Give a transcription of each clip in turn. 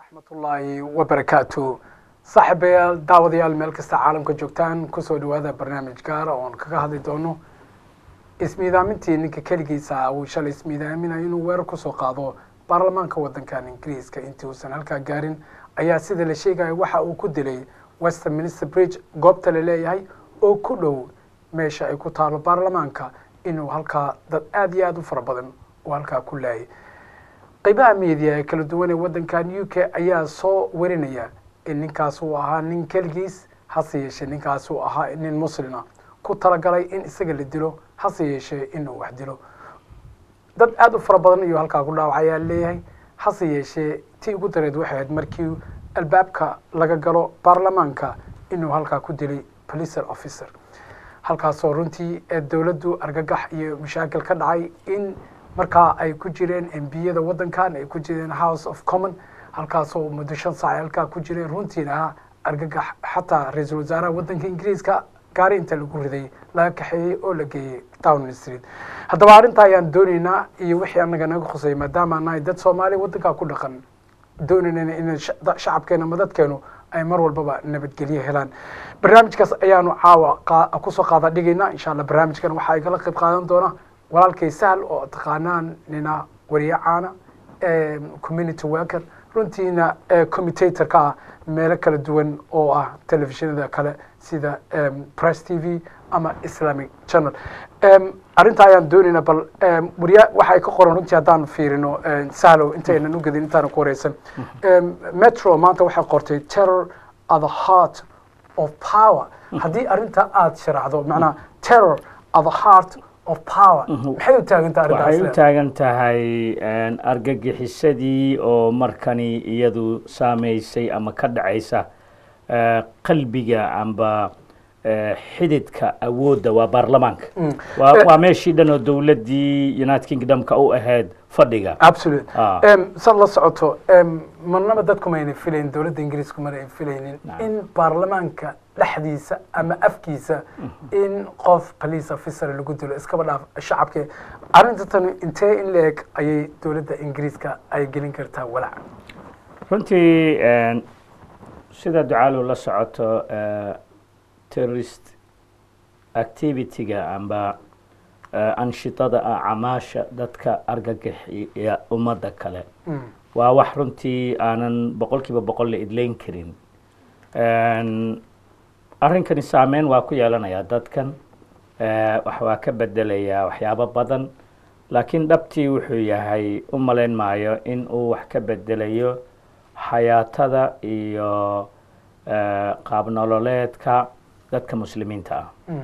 raxmatullaahi wabarakaatu saaxiibayaal daawadayaal meel kasta caalamka joogtaan kusoo dhawaada barnaamij gaara oon kaga hadli doono ismiidaamintii ninka keligiisa uu shalay ismiidaaminayo inuu weerar kusoo qaado baarlamaanka wadankan ingiriiska intii uusan halkaa gaarin ayaa sida la sheegaya waxa uu ku dilay westminster bridge goobta la leeyahay oo ku dhow meesha ay ku taalo baarlamaanka inuu halkaa dad aada iyo aada u fara badan uu halkaa ku laayay qeybaha media ee kala duwan ee waddankan u k ayaa soo warinaya in ninkaas uu ahaa nin keligiis hase yeeshee ninkaas uu ahaa nin muslima ku talagalay in isaga la dilo hase yeeshee inuu wax dilo dad aada u fara badan ayuu halkaa ku dhaawac ayaa leeyahay hase yeeshee tii ugu dareed waxay ahayd markii albaabka laga galo baarlamaanka inuu halkaa ku dilay policer officer halkaasoo runtii ee dowladdu argagax iyo mashaakil ka dhacay in markaa ay ku jireen embiyada waddankan ay ku jireen house of common halkaasoo muddo shan saac halkaa ku jireen runtiina ahaa argagax xataa ra-iisul wasaaraha waddanka ingiriiska gaari inta lagu riday laga kaxeeyey oo la geeyey downing street haddaba arrintaa ayaan dooneynaa iyo wixii anaga naga khusay maadaama nahay dad soomaaliya waddankaa ku dhaqan dooneynayna in shacabkeena madadkeenu ay mar walbaba nabadgelyo helaan barnaamijkaas ayaanu caawa kusoo qaada dhigaynaa insha allah barnaamijkan waxaa igala qayb qaadan doona walaalkay sahl oo taqaanaan nina wariye caana community worker runtiina commutatorka ah meelo kala duwan oo ah telefishinada kale sida press t v ama islamic channel arrintaa ayaan doonaynaa bal wariya waxay ka qoran runtii haddaan fiirino sahlow intaynan u gedin intaana ku wareysan metro maanta waxay qortay terror at the heart of power haddii arrinta aada sharaxdo macnaa terror at the heart of power maxay u taagantaha waxay u arrintaas taagan tahay argagixisadii oo markani iyadu saameysay ama ka dhacaysa eh, qalbiga amba eh, xididka awoodda waa baarlamaanka waa waa meeshii dhan oo dowladdii united kingdomka u ahayd fadhiga absolute Ah. sad la socoto em, marnaba dadku mayna filayn dowladda ingiriisku mana ay filaynin Naam. in baarlamaanka dhexdiisa ama afkiisa in qof police officer lagu dilo iskaba dhaaf shacabke arrinta tani intee in la eg ayay dowladda ingiriiska ay gelin kartaa walaac runtii eh, sida ducaalow la socoto eh, terrorist activity-ga amba eh, anshitada ah camaasha dadka argagixiya ummadda kale Mm. waa wax runtii aanan boqol kiiba boqol la idleyn karin En, arrinkani saameyn waa ku yeelanayaa dadkan eh, wax waa ka bedelayaa waxyaabo badan laakiin dhabtii wuxuu yahay u malayn maayo in uu wax ka bedelayo xayaatada iyo eh, qaab nololeedka dadka muslimiinta ah Mm.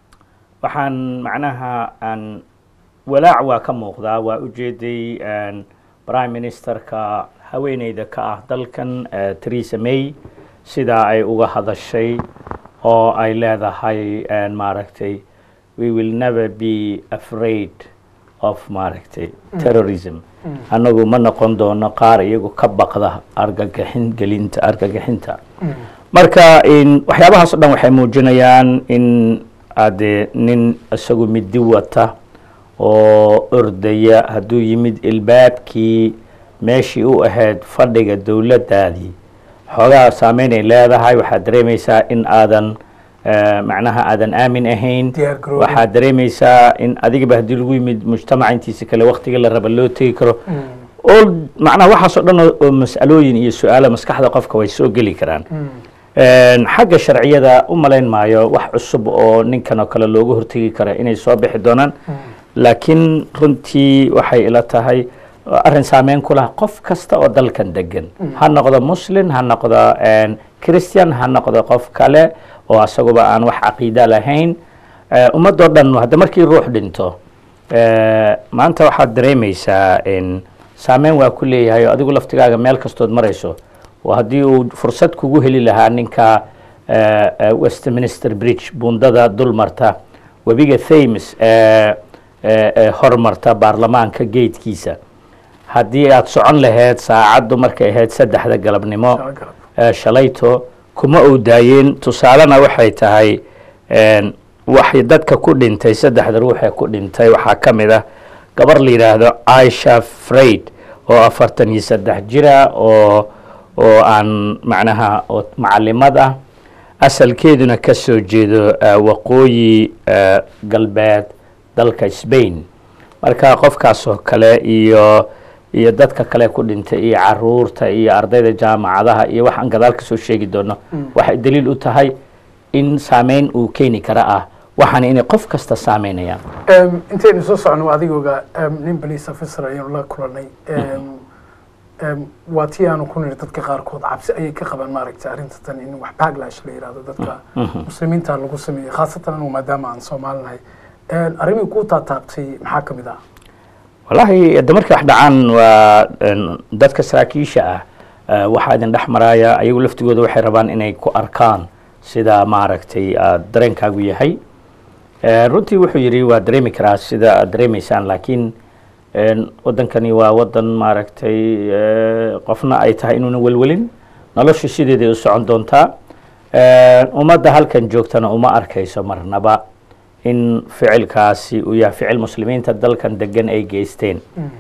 waxaan macnaha aan walaac waa ka muuqdaa waa ujeeday en, prime ministerka haweeneyda ka ah dalkan eh, theresa may sidaa ay uga hadashay oo ay leedahay en, maaragtay we will never be afraid of maaragtay terrorism annagu ma noqon doono qaar iyagu ka baqda argagixin gelinta argagixinta marka in waxyaabahaas o dhan waxay muujinayaan in ade nin isagu midi wata oo ordaya hadduu yimid ilbaabkii meeshii u ahayd fadhiga dowladdaadii xoogaa saameynay leedahay waxaad dareemaysaa in aadan eh, macnaha aadan aamin ahayn Diyaar garoobin. waxaad dareemaysaa in adigaba haddii lagu yimid mujtamaca intiisa kale waktiga la raba loo tegi karo all macnaha waxaas oo dhan oo- oo mas'alooyin iyo su-aalo maskaxda qofka way soo geli karaan En, xagga sharciyada u malayn maayo wax cusub oo ninkan oo kale looga hortegi kara inay soo bixi doonaan laakiin runtii waxay ila tahay arrin saameyn ku laha qof kasta oo dalkan degan ha noqdo muslim ha noqdo en, christian ha noqdo qof kale oo asaguba aan wax caqiida lahayn Eh, ummadoo dhan hadda markii ruux dhinto eh, maanta waxaad dareemaysaa in saameyn waa ku leeyahay oo adigu laftigaaga meel kastood marayso oo haddii uu fursad kugu heli lahaa ninka eh, eh, westminster bridge bundada dul marta webiga thames ee ee ee hormarta baarlamaanka geedkiisa haddii aad socon lahayd saacaddu markay ahayd saddexda galabnimo eh, shalayto kuma uu daayeen tusaalena waxay tahay en, waxay dadka ku dhintay saddexda ruuxee ku dhintay waxaa ka mid ah gabar la yidhaahdo aisha freid oo afartan iyo saddex jira oo oo aan macnaha oo macalimad ah asalkeeduna ka soo jeedo eh, waqooyi eh, galbeed dalka spain marka qofkaasoo kale iyo iyo dadka kale ku dhintay iyo caruurta iyo ardayda jaamacadaha iyo waxaan gadaal ka soo sheegi doono waxay daliil u tahay in saameyn uu keeni kara ah waxaana inay qof kasta saameynayaan Em, intaynu soo socno adigooga em, nin police officer ayaynu la kulanay Em, em, waa tii aanu ku niri dadka qaarkood cabsi ayay ka qabaan maaragtay arrinta tan in wax backlash la yidhahdo dadka muslimiinta lagu sameeyey khaasatan anigu maadaama aan soomaalinahay arrimii kuu taataabtay maxaa ka mid ah wallaahi de markay wax dhacaan waa een, dadka saraakiisha ah eh, waxaa idin dhex maraya ayagu laftigooda waxay rabaan inay ku arkaan sida maaragtay aad dareenkaagu yahay Eh, runtii wuxuu yidhi waa dareemi karaa sida aad dareemaysaan laakiin een, waddankani waa waddan maaragtay eh, qofna ay tahay inuuna welwelin noloshu sideeday u socon doontaa Eh, ummadda halkan joogtana uma arkayso marnaba in ficilkaasi uu yahay ficil muslimiinta dalkan degan ay geysteen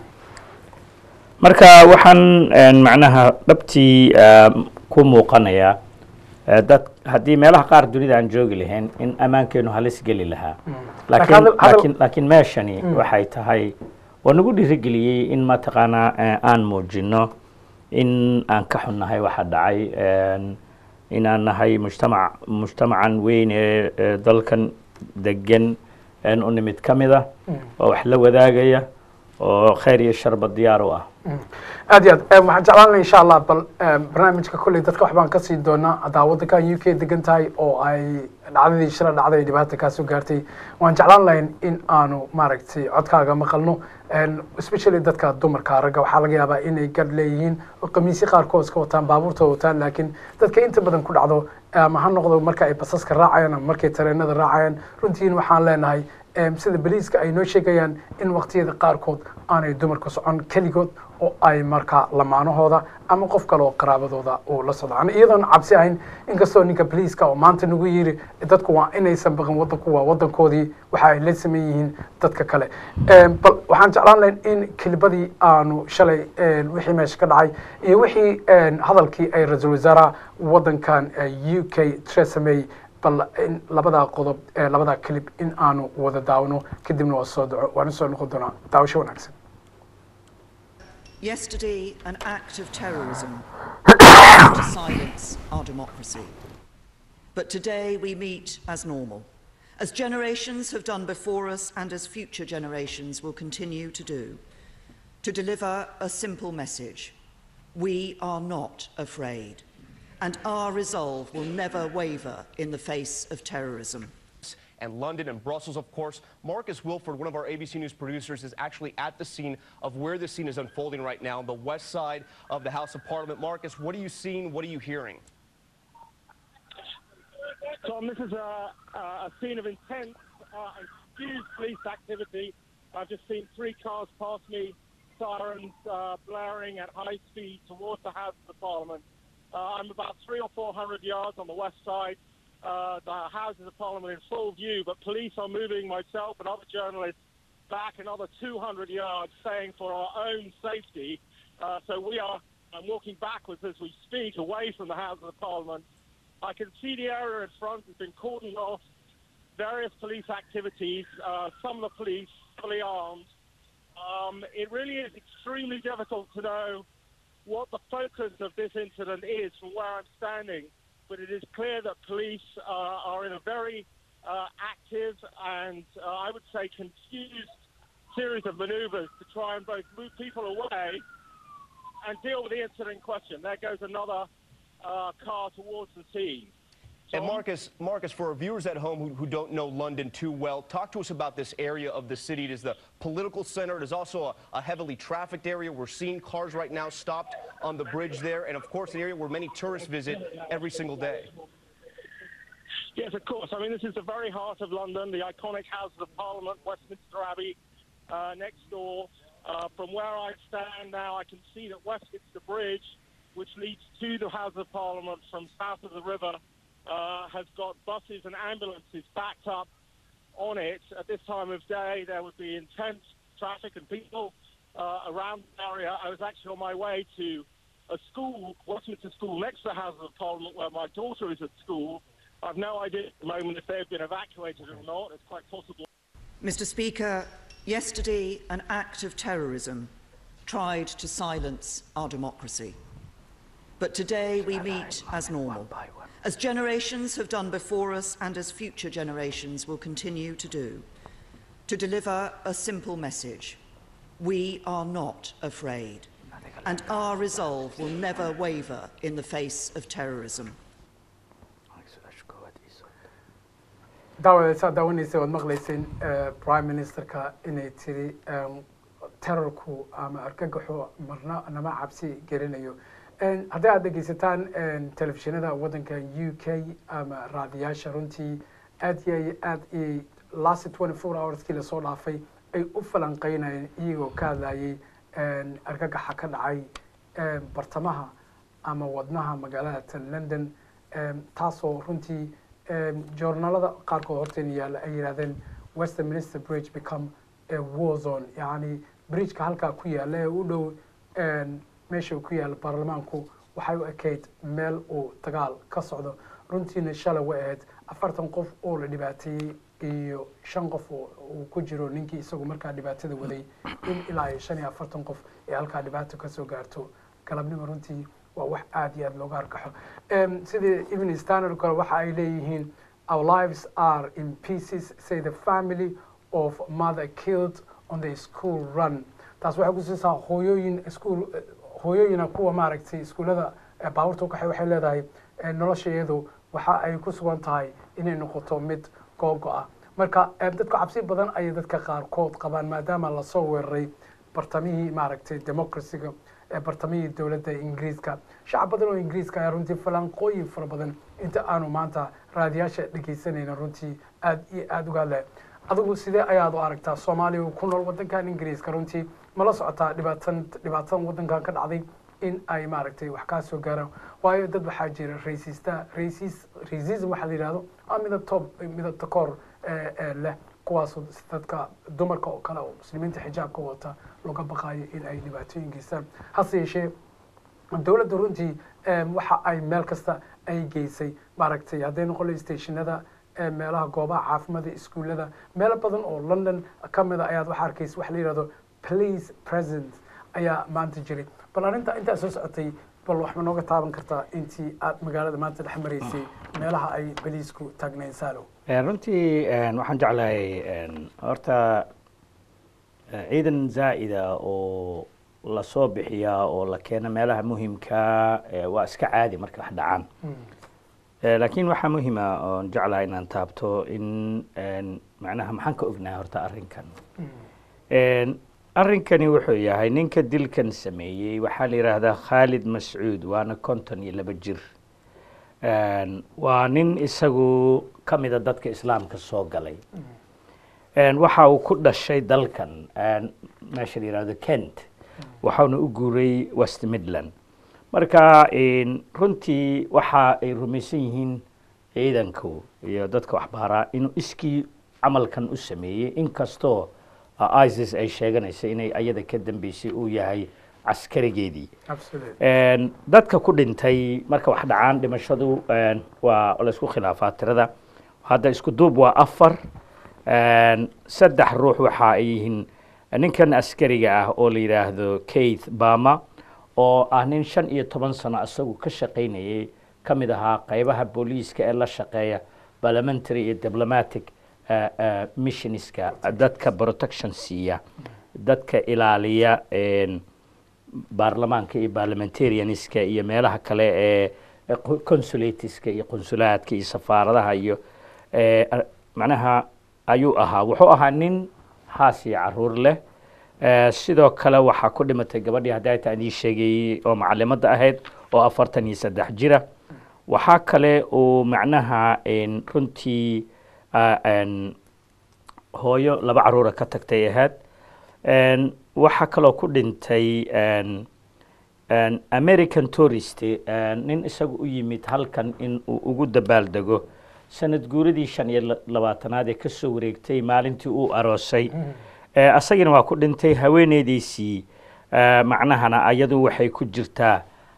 marka waxaan een, macnaha dhabtii um, ku muuqanaya eh, dad haddii meelaha qaar dunida aan joogi lahayn in ammaankeenu halis geli lahaa laakiin hadal- hadal- laakiin laakiin meeshani waxay tahay waa nagu dhiirigeliyey in mataqaanaa eh, aan muujino in aan ka xunnahay waxa dhacay een, inaan nahay mujtamac mujtamacan weyn ee ee dalkan degan een u nimid ka mid ah oo wax la wadaagaya oo khayr iyo sharba diyaar u ah aad iyo aad Em, waxaan jeclaan lahaa insha allah bal em, barnaamijka kolley dadka waxbaan ka sii doonaa haddaa waddankan u k degan tahay oo ay dhacdadii shila dhacday ay dhibaata kaa soo gaartay waan jeclaan lahayn in aanu maaragtay codkaaga maqalno En, especially dadka dumarka ragga waxaa laga yaabaa inay gadh leeyihiin oo qamiisyo qaarkood iska wataan baabuurtooda wataan laakiin dadka inta badan ku dhacdo ama ha noqdo marka ay basaska raacayaan ama markay tareenada raacayaan runtiin waxaan leenahay em, sida boliiska ay noo sheegayaan in waqtiyada qaarkood aanay dumarku socon keligood oo ay markaa lamaanahooda ama qof kale oo qaraabadooda uu la socdo Aan iyadoon cabsi ahayn inkastoo ninka boliiska oo maanta nagu yiri dadku waa inaysan baqin wadanku waa wadankoodii waxa ay la sameyn yihiin dadka kale Em, bal waxaan jeclaan lahayn in kelibadii aanu shalay em, wixii meesha ka dhacay iyo wixii em, hadalkii ay ra-iisul wasaaraha wadankan eh, u k Theresa May bal in labadaa qodob ee labadaa clip in aanu wada daawano kadibna waa soo daco waana soo noqon doonaa daawasho wanaagsan Yesterday, an act of terrorism to silence our democracy. But today we meet as normal, as generations have done before us and as future generations will continue to do, to deliver a simple message. We are not afraid, and our resolve will never waver in the face of terrorism. and London and Brussels, of course. Marcus Wilford, one of our ABC News producers, is actually at the scene of where this scene is unfolding right now, on the west side of the House of Parliament. Marcus, what are you seeing? What are you hearing? Tom, this is a, a scene of intense uh, and huge police activity. I've just seen three cars pass me, sirens uh, blaring at high speed towards the House of Parliament. Uh, I'm about three or four hundred yards on the west side. Uh, the Houses of Parliament in full view, but police are moving myself and other journalists back another 200 yards, saying for our own safety. Uh, so we are I'm walking backwards as we speak, away from the Houses of Parliament. I can see the area in front has been cordoned off. Various police activities. Uh, some of the police fully armed. Um, it really is extremely difficult to know what the focus of this incident is from where I'm standing, but it is clear that police uh, are in a very uh, active and uh, I would say confused series of maneuvers to try and both move people away and deal with the incident in question. There goes another uh, car towards the scene. And Tom? Marcus, Marcus, for our viewers at home who, who don't know London too well, talk to us about this area of the city. It is the political center. It is also a, a heavily trafficked area. We're seeing cars right now stopped on the bridge there, and of course, an area where many tourists visit every single day. Yes, of course. I mean, this is the very heart of London, the iconic Houses of Parliament, Westminster Abbey, uh, next door. Uh, from where I stand now, I can see that Westminster Bridge, which leads to the House of Parliament from south of the river, uh, has got buses and ambulances backed up on it. At this time of day, there would be intense traffic and people uh, around the area. I was actually on my way to a school, Westminster School, next to the Houses of Parliament, where my daughter is at school. I've no idea at the moment if they've been evacuated or not. It's quite possible. Mr. Speaker, yesterday an act of terrorism tried to silence our democracy. But today we meet as normal, as generations have done before us and as future generations will continue to do, to deliver a simple message. We are not afraid, and our resolve will never waver in the face of terrorism. daawadeysaa daawanaysa waad maqlayseen eh, prime ministerka inay tiri em, terrorku ama argagaxu marna nama cabsi gelinayo En, haddii aad dhegeysataan en, telefishinada waddanka u k ama raadiyaasha runtii aad iyo aad iyay last twenty four hourskii lasoo dhaafay ay u falanqeynayeen iyagoo ka hadlayay en, argagaxa ka dhacay em, bartamaha ama wadnaha magaalada tan london em, taasoo runtii em, joornaalada qaarkood horteen yaalla ay yidhahdeen westminster bridge become a war zone yacni bridgeka halkaa ku yaalla ee u dhow en, meesha uu ku yaalla baarlamaanku waxay u ekayd meel uu dagaal ka socdo runtiina shalay way ahayd afartan qof oo la dhibaateeyey iyo shan qof oo uu ku jiro ninkii isagu markaa dhibaatada waday in ilaa iyo shan iyo afartan qof ee halkaa dhibaato kasoo gaarto galabnimo runtii waa wax aad iyo aad looga arkaxo Em, sidii evening standard kale waxa ay leeyihiin our lives are in pieces say the family of mother killed on the school run taas waxay kusiisaa hooyooyin iskuul hooyooyina kuwa maaragtay iskuullada eh, baabuurta ukaxay waxay leedahay eh, nolosha iyadu waxa ay ku sugan tahay inay noqoto mid googo ah marka eh, dadka cabsi badan ayay dadka qaarkood qabaan maadaama lasoo weeraray bartamihii maaragtay democracyga ee bartamihii dowladda ingiriiska shacab badan oo ingiriiska ayaa runtii falanqooyin fara badan inta aanu maanta raadiyaasha dhegeysanayna runtii aad iyo aad uga hadlaya adigu sidee ayaad u aragtaa soomaaliya oo ku nool wadankan ingiriiska runtii mala socotaa dhibaatan dhibaatadan wadankan ka dhacday in ay maaragtay wax kaa soo gaaraan waayo dad waxaa jira raysista raysis racism waxaa la yidhahdo a midabto midabta koor ee ee leh kuwaasoo dadka dumarka oo kale oo muslimiinta xijaabka wata looga baqaayo in ay dhibaatooyin geystaan hase yeeshee dowladda runtii em, waxa ay meel kasta ay geysay maaragtay hadday noqon lahayd stationada ee meelaha goobaha caafimaadka iskuullada meelo badan oo london ka mid a ayaad waxa arkaysa waxa la yidhahdo police present ayaa maanta jiray bal arrinta intaa soo socotay bal wax ma nooga taaban kartaa intii aad magaalada maanta dhex maraysay meelaha ay baliisku taagnayn saalow Eh, runtii eh, waxaan jeclahay eh, horta eh, ciidan zaa'ida oo lasoo bixiyaa oo la keeno meelaha muhimka eh, waa iska caadi marka wax dhacaan Eh, laakiin waxaa muhima oon jeclahay inaan taabto in en, macnaha maxaan ka ognahay horta arrinkan En, arrinkani wuxuu yahay ninka dilkan sameeyey waxaa la yidhaahdaa khaalid mascuud waana konton iyo laba jir En, waa nin isagu ka mida dadka islaamka soo galay En, waxa uu ku dhashay dalkan en, meesha la yidhahdo kent waxauna u guuray west midland marka en, runtii waxa ay rumaysan yihiin ciidanku iyo dadka waxbaaraa inuu iskii camalkan u sameeyey inkastoo uh, isis ay sheeganaysa inay ayada ka dambeysay uu yahay caskarigeedii absolutely En, dadka ku dhintay marka wax dhacaan dhimashadu en, waa laysku khilaafaa tirada hadda isku duub waa afar En, saddex ruux waxa ay yihiin ninkan askariga ah oo la yidhaahdo keith bama oo ah nin shan iyo toban sano isagu ka shaqaynayay ka mid ahaa qaybaha booliiska ee la shaqeeya parliamentary iyo diplomatic eh, eh, missionska dadka protection siiya dadka ilaaliya en, baarlamaanka iyo parliamentarianiska iyo meelaha kale ee ee qo- consulatiska iyo qonsulaadka iyo safaaradaha iyo eh, ar- macnaha ayuu ahaa wuxuu ahaa nin haas iyo caruur leh Eh, sidoo kale waxaa ku dhimatay gabadhii hadda ay taan ii sheegayey oo macalimadda ahayd oo afartan iyo saddex jira waxaa kale uu macnaha en, runtii ah, en, hooyo laba caruura ka tagtay ahayd En, waxaa kaloo ku dhintay en, en, american tourist en, nin isagu u yimid halkan in uu ugu dabaaldego sanad guuradii shan iyo la- labaatanaad ee kasoo wareegtay maalintii uu aroosay Eh, asagina waa ku dhintay haweeneydiisii eh, macnahana ayadu waxay ku jirtaa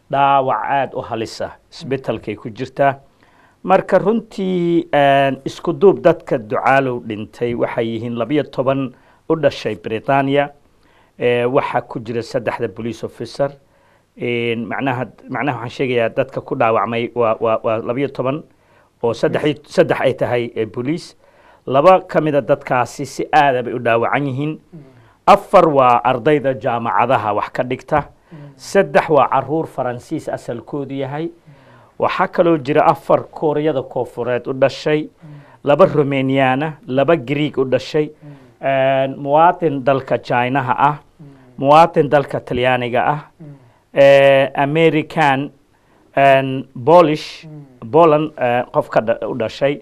dhaawac aada u halisa isbitalkay ku jirtaa marka runtii isku duub dadka ducaalow dhintay waxay yihiin labiyo toban u dhashay britania waxaa ku jira saddexda police officer macnaha macnaha waxaan sheegayaa dadka ku dhaawacmay waa waa waa labiyo toban oo saddex saddex ay tahay bolice laba ka mida dadkaasi si aada bay u dhaawacan yihiin afar waa ardayda jaamacadaha wax ka dhigta saddex waa caruur faransiis asalkoodu yahay waxaa kaloo jira afar kooriyada koofureed u dhashay laba romaniana laba greeg u dhashay muwaatin dalka chinaha ah muwaatin dalka talyaaniga ah american polish poland qof ka u dhashay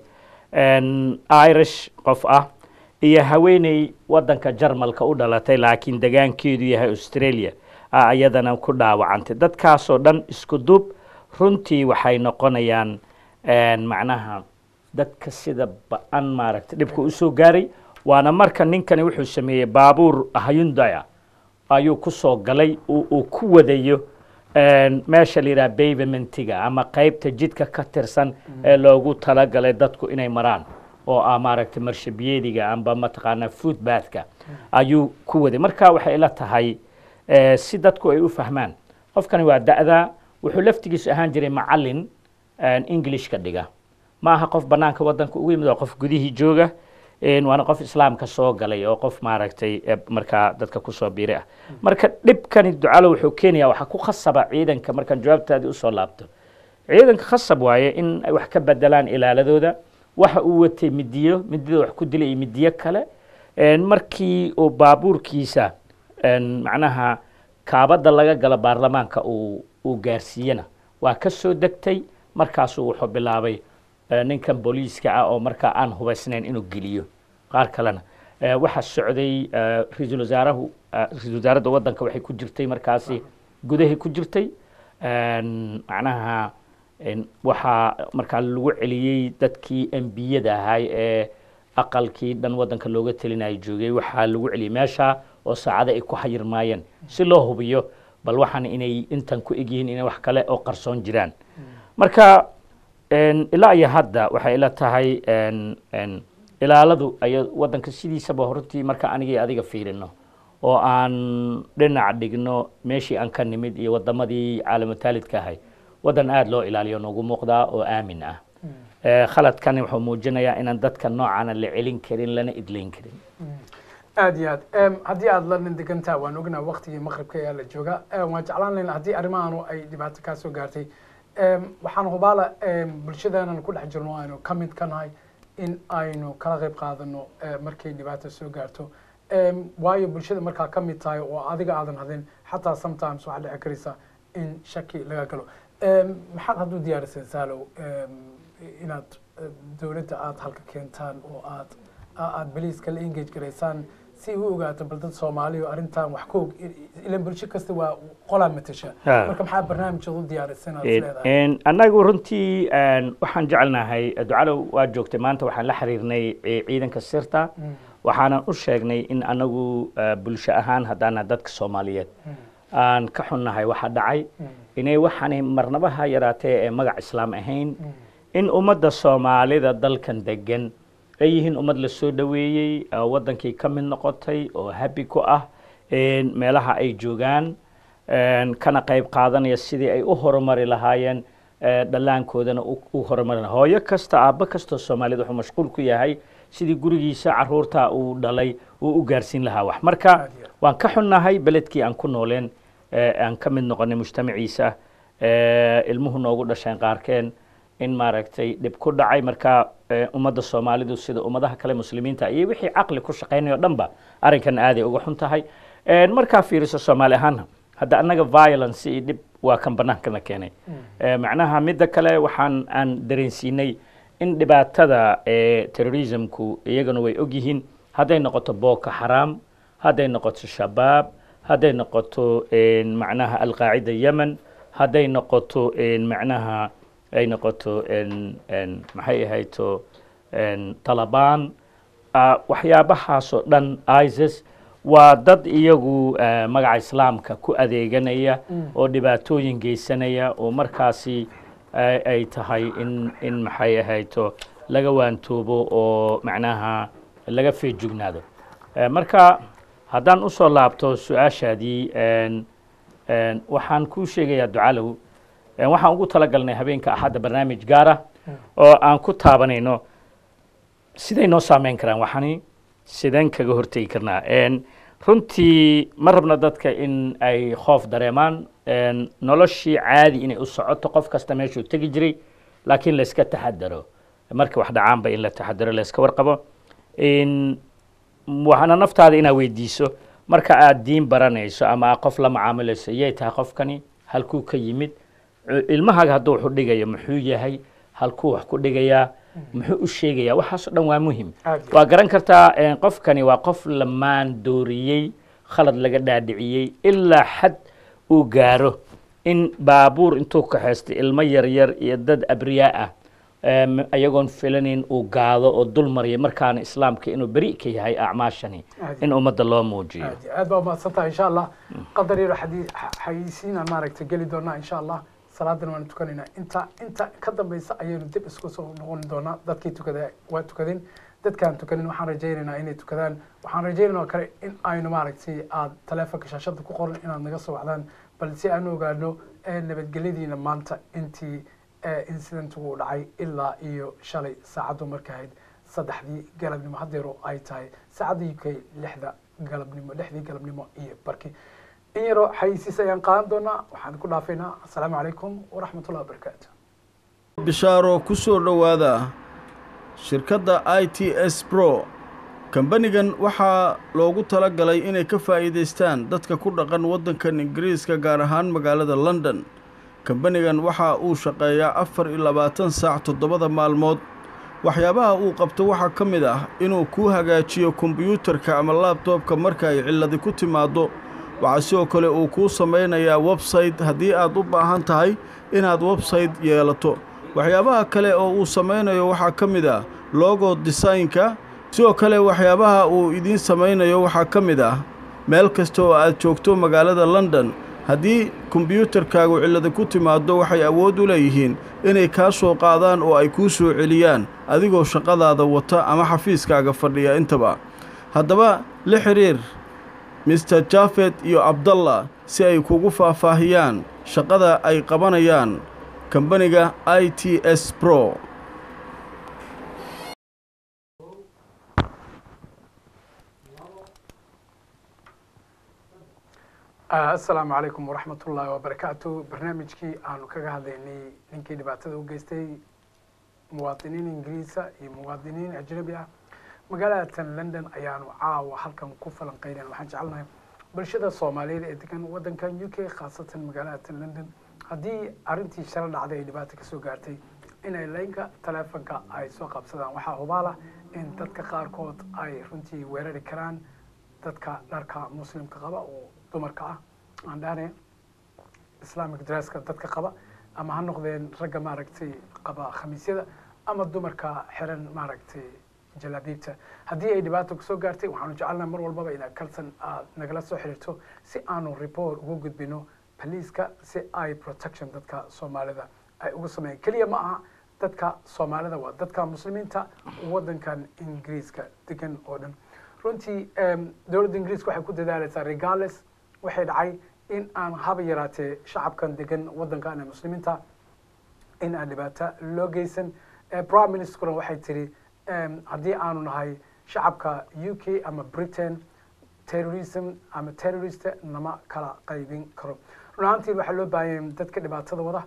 irish qof ah iyo haweeney wadanka jarmalka u dhalatay laakiin degaankeedu yahay australia a iyadana ku dhaawacantay dadkaasoo dhan isku duub runtii waxay noqonayaan macnaha dadka sida ba-an maaragtay dhibka usoo gaaray waana marka ninkani wuxuu sameeyey baabuur hyundaya ayuu kusoo galay uu ku wadayo meesha la yidhaha pavementiga ama qaybta jidka ka tirsan ee loogu talagalay dadku inay maraan oo ah maaragtay marshabiyeediga amba mataqaanaa foodbathka ayuu ku waday marka waxay ila tahay si dadku ay u fahmaan qofkani waa da'da wuxuu laftigiisu ahaan jiray macalin englishka dhiga ma aha qof banaanka wadanka ugu yimid waa qof gudihii jooga waana qof islaamka soo galay oo qof maaragtay markaa dadka kusoo biiray ah marka dhibkani ducalo wuxuu keenaya waxaa ku khasaba ciidanka markaan jawaabtaadii usoo laabto ciidanka khasab waaye in ay wax ka bedelaan ilaaladooda waxa uu watay midiyo midida wax ku dilay iyo midiyo kale markii uu baabuurkiisa macnaha kaabadda laga galo baarlamaanka uu uu gaarsiiyena waa ka soo degtay markaasuu wuxuu bilaabay ninkan booliiska ah oo markaa aan hubaysnayn inuu geliyo qaar kalena waxaa socday ra-iisul wasaarahu ra-isul wasaaradda waddanka waxay ku jirtay markaasi gudahay ku jirtay macnaha waxaa markaa lagu celiyey dadkii embiyada ahay ee aqalkii dhan waddanka looga telinayo joogay waxaa lagu celiyey meesha oo saacado ay ku xayirmaayeen si loo hubiyo bal waxaan inay intan ku egyihiin inay wax kale oo qarsoon jiraan marka ilaa iyo hadda waxay ila tahay ilaaladu ay waddanka sidiisaba hortii marka anigii adiga fiirino oo aan dhinac dhigno meeshii aan ka nimid iyo wadamadii caalamutaalidka ahay waddan aada loo ilaaliyo noogu muuqdaa oo aamin ah khaladkani wuxuu muujinayaa inaan dadka noocaana la celin karin lana idlayn karin aad iyo aad haddii aada london degantaa waan ognaa waktigii maqribka ayaa la jooga waan jeclaan layn haddii arrimahaanu ay dhibaato kaa soo gaartay waxaan hubaala bulshadaanan ku dhex jirno aynu ka mid ka nahay in aynu kala qayb qaadano markay dhibaato soo gaarto waayo bulshada markaa ka mid tahay oo adiga aadan hadin xataa sometimes waxaa dhici karaysa in shaki laga galo maxaad hadduu diyaariseen saalow inaad dowladda aada halka keentaan oo aad aada beliiska la engage garaysaan si u ogaato bal dad soomaaliya arrintan wax ka og ilan bulsho kasta waa qolaa matasha marka maxaa barnaamijyada u diyaarisan aad leedahay annagu runtii waxaan jecelnahay ducalow waa joogtay maanta waxaan la xiriirnay ciidanka sirta waxaanan u sheegnay in anagu bulsho ahaan haddaana dadka soomaaliyeed aan ka xunnahay waxa dhacay inay waxaanay marnabaha yaraatee ee magac islaam ahayn in ummadda soomaalida dalkan degan ay yihiin ummad la soo dhoweeyey waddankii ka mid noqotay oo habi ku ah meelaha ay joogaan kana qayb qaadanaya sidii ay u horumari lahaayeen dhallaankoodana u horumari laha hooyo kasta aabbo kastoo soomaaliyed wuxuu mashquul ku yahay sidii gurigiisa caruurta uu dhalay uu u gaarsiin lahaa wax marka waan ka xunnahay beledkii aan ku nooleen aan ka mid noqonay mujtamaciisa ilmuhu noogu dhasheen qaarkeen in maaragtay dhib ku dhacay marka ummadda soomaalidu sida ummadaha kale muslimiinta iyo wixii caqli ku shaqaynayo dhanba arrinkan aaday uga xun tahay markaa fiiriso soomaali ahaana hadda annaga violence iyo dhib waa kan bannaankana keenay macnaha midda kale waxaan aan dareensiinay in dhibaatada terrorismku iyagana way ogyihiin hadday noqoto boko xaraam hadday noqoto shabaab hadday noqoto macnaha alqaacida yemen hadday noqoto macnaha ay noqoto maxay ahayto talabaan waxyaabahaasoo dhan isis waa dad iyagu eh, magaca islaamka ku adeeganaya oo dhibaatooyin geysanaya oo markaasi ay ay tahay in in maxay ahayto laga waantoobo oo macnaha laga feejugnaado Eh, marka haddaan usoo laabto su-aashaadii en- en, waxaan kuu sheegayaa ducalow en, waxaan ugu talagalnay habeenka axadda barnaamij gaara oo aan ku taabanayno siday noo saameyn karaan waxani sideen kaga hortegi karnaa En, runtii ma rabno dadka in ay khoof dareemaan En, noloshii caadi inay u socoto qof kasta meeshuu tegi jiray laakiin layska taxadaro marka wax dhacaanba in la taxadaro layska warqabo In waxaana naftaada inaad weydiiso marka aad diin baranayso ama aad qof la macaamilayso yay tahay qofkani halkuu ka yimid Cu- ilmahaaga hadduu wax u dhigayo muxuu yahay halkuu wax ku dhigayaa muxuu u sheegayaa waxaasoo dhan waa muhim Aad iyo waa garan kartaa eh, qofkani waa qof lamaan dooriyey khalad laga dhaadhiciyey ilaa xad uu gaaro in baabuur intuu kaxaystay ilmo yaryar iyo dad abriyaa ah em, ayagoon filanayn uu gaado oo dul marya markaana islaamka inuu beri ka yahay acmaashani Aad in ummadda loo muujiyo aad iyo aad baa umahadsan tahay insha allah qadar yaro xadii- xa- xayeysiinaan maaragtay geli doonaa insha allah salaadan waanu tukanaynaa inta inta ka dambeysa ayaynu dib isku soo noqon doonaa dadkii tukada waa tukadeen dadkaan tukanin waxaan rajaynaynaa inay tukadaan waxaan rajaynaynaa oo kale in aynu maaragtay aad taleefonka shaashada ku qoran inaad naga soo wacdaan bal si aan u ogaano ee nabadgelyadiina maanta intii ee incidentigu u dhacay ilaa iyo shalay saacaddu markay ahayd saddexdii galabnimo haddeero ay tahay saacadda uk lixda galabnimo lixdii galabnimo iyo barki in yaroo xayisiis ayaan qaadan doonaa waxaan ku dhaafaynaa assalaamu calaykum waraxmatullahi wabarakaatu bishaaro ku soo dhowaada shirkadda i t s bro kambanigan waxaa loogu tala galay inay ka faa'iidaystaan dadka ku dhaqan waddankan ingiriiska gaar ahaan magaalada london kambanigan waxa uu shaqeeyaa afar iyo labaatan saac toddobada maalmood waxyaabaha uu qabto waxaa ka mid ah inuu kuu hagaajiyo kombiyuutarka ama laabtoobka marka ay cilladi ku timaaddo waxaa sidoo kale uu kuu samaynayaa websayte haddii aad u baahan tahay inaad websayte yeelato waxyaabaha kale oo uu samaynayo waxaa ka mid ah logo desaynka sidoo kale waxyaabaha uu idiin samaynayo waxaa ka mid ah meel kasta oo aad joogto magaalada london haddii kombiyuutarkaagu cillada ku timaaddo waxay awood u leeyihiin inay kaa soo qaadaan oo ay kuu soo celiyaan adigoo shaqadaada wata ama xafiiskaaga fadhiya intaba haddaba la xidhiir mister jafet iyo abdallah si ay kugu faahfaahiyaan shaqada ay qabanayaan kambaniga i t s bro assalaamu calaykum waraxmat ullaahi wabarakaatu barnaamijkii aanu kaga hadlaynay ninkii dhibaatada u geystay muwaadiniin ingiriisa iyo muwaadiniin ajnabi ah magaalatan london ayaanu caawa halkan ku falanqeynayn waxaan jecelnahay bulshada soomaaliyeed ee degan waddankan u k khaasatan magaalatan london haddii arrintii shalo dhacday ay dhibaato kasoo gaartay inay laynka taleefonka ay soo qabsadaan waxaa hubaala in dadka qaarkood ay runtii weerari karaan dadka dharka muslimka qaba oo dumarka ah aan dhahne islamic dresska dadka qaba ama ha noqdeen ragga maaragtay qaba khamiisyada ama dumarka xiran maaragtay jalaabiibta haddii ay dhibaato kusoo gaartay waxaanu jecelnaha mar walbaba inaad kalsan aad nagala soo xiriirto si aanu report ugu gudbino boliiska si ay protection dadka soomaalida ay ugu sameeyaan keliya ma aha dadka soomaalida waa dadka muslimiinta waddankan ingiriiska degan oo dhan runtii dowladda ingiriiska waxay ku dadaalaysaa regales waxay dhacay in aan haba yaraatee shacabkan degan waddankan ee muslimiinta in aan dhibaato loo geysan prime ministerkuna waxay tiri haddii aanu nahay shacabka u k ama britain terrorism ama terrorist nama kala qaybin karo run ahaantiin waxaa loo baahanya dadka dhibaatada wada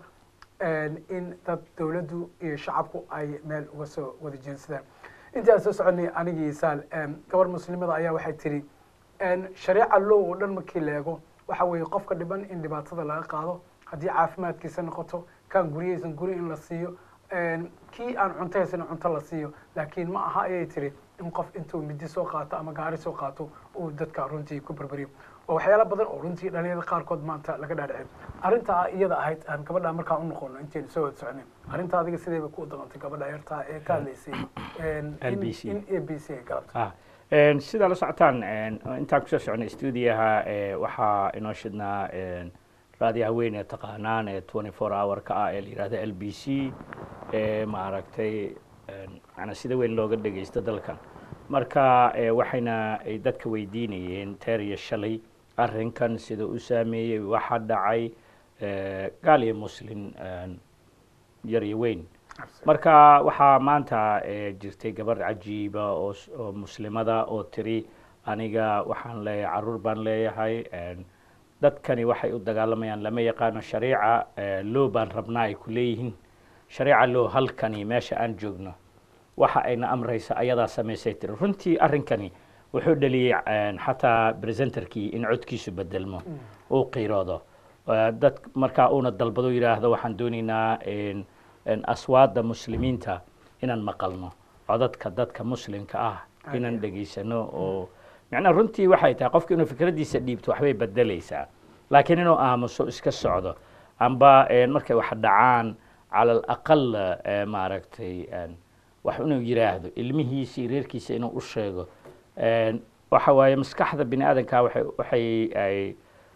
in dad dowladdu iyo shacabku ay meel uga soo wada jeensadaan intii aan soo soconay anigii saal gabar muslimada ayaa waxay tiri shareeca low oo dhan markii la eego waxa weeye qofka dhiban in dhibaatada laga qaado haddii caafimaadkiisa noqoto kan guryahaysan guri in la siiyo kii aan cunto haysan cunto la siiyo laakiin ma aha ayay tiri in qof intuu midi soo qaato ama gaari soo qaato uu dadka runtii ku berberiyo waa waxyaalo badan oo runtii dhalinyarada qaarkood maanta laga dhaadhicin arrintaa iyada ahayd aan gabadha markaan u noqono intaynu soo wada soconay arrinta adiga sidayba ku daqantay gabadha yartaa ee ka hadlaysay LBC. in a b c ay galabta Een, sidaa la socotaan een, intaan kusoo soconay stuudiyaha ee, waxaa inoo shidnaa een, raadiyaha weyn ee taqaanaan ee 24 hour-ka ah ee la yidhahda l b c ee maaragtay een, macnaa sida weyn looga dhegeysto dalkan marka ee, waxayna ay dadka weydiinayeen teer iyo shalay arrinkan sida u saameeyey waxa dhacay ee, gaal iyo muslin een, yar iyo weyn marka waxaa maanta eh, jirtay gabar cajiiba oo s- oo muslimada oo tiri aniga waxaan leeyahay caruur baan leeyahay een, dadkani waxay u dagaalamayaan lama yaqaano shariica eh, loo baan rabnaa ay ku leeyihiin shariica loo halkani meesha aan joogno waxa ayna amraysa ayadaa samaysay tiri runtii arrinkani wuxuu dhaliyey een, xataa presenterkii in codkiisu bedelmo uu qiiroodo Eh, dad markaa uuna dalbado yidhaahdo waxaan doonaynaa een, een, aswaada muslimiinta inaan maqalno codadka dadka muslimka ah inaan dhegaysano oo macnaa runtii waxay tahay qofka inuu fikraddiisa dhiibto waxbay bedelaysaa laakiin inuu aamuso iska socdo amba een, markay wax dhacaan cala alaqal eh, maaragtay een, wax inuu yidhaahdo ilmihiisii reerkiisa inuu u sheego Een, waxa waaye maskaxda bini aadanka waxay waxay ay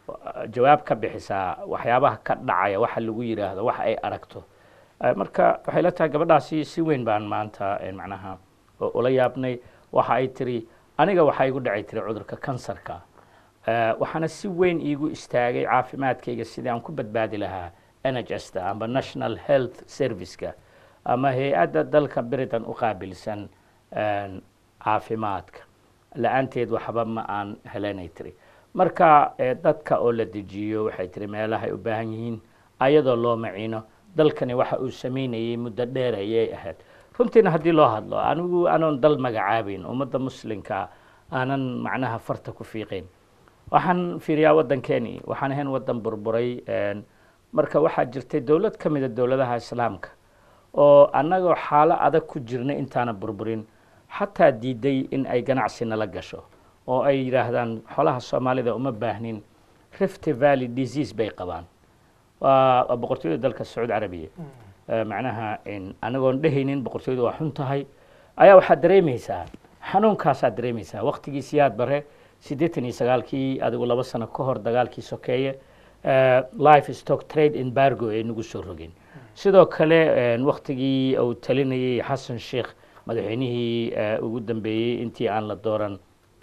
jawaab ka bixisaa waxyaabaha ka dhacaya waxa lagu yidhaahdo waxa ay aragto Eh, marka waxay la tahay gabadhaasi si weyn baan maanta eh, macnaha u- ula yaabnay waxa ay tiri aniga waxaa igu dhacay tiri cudurka kansarka Eh, waxaana si weyn iigu istaagay caafimaadkayga sidii aan ku badbaadi lahaa nhsta amba national health serviceka ama hay-adda dalka britain u qaabilsan een, caafimaadka la-aanteed waxba ma aan helenay tiri marka eh, dadka oo la dejiyo waxay tiri meelahay u baahan yihiin ayadoo loo maciino dalkani waxa uu samaynayay muddo dheer ayay ahayd runtiina haddii loo hadlo anigu anoon dal magacaabayn ummadda muslimka aanan macnaha farta ku fiiqayn waxaan fiiriyaa waddankeeni waxaan ahayn waddan burburay een, marka waxaa jirtay dowlad ka mida dowladaha islaamka oo annagoo xaalo adag ku jirna intaana burburin xataa diiday in ay ganacsi nala gasho oo ay yidhaahdaan xolaha soomaalida uma baahnin rift valley disease bay qabaan waa waa boqortooyada dalka sacuudi carabiya Eh, macnaha in anagoon dhehaynin boqortooyadu waa xun tahay ayaa waxaad dareemaysaa xanuunkaasaad dareemaysaa waqtigii siyaad bare siddeetan iyo sagaalkii adigu laba sano ka hor dagaalkii sokeeye eh, life stock trade embargo ay nagu soo rogeen sidoo kale eh, waqtigii uu talinayay xasan sheikh madaxweynihii eh, ugu dambeeyey intii aan la dooran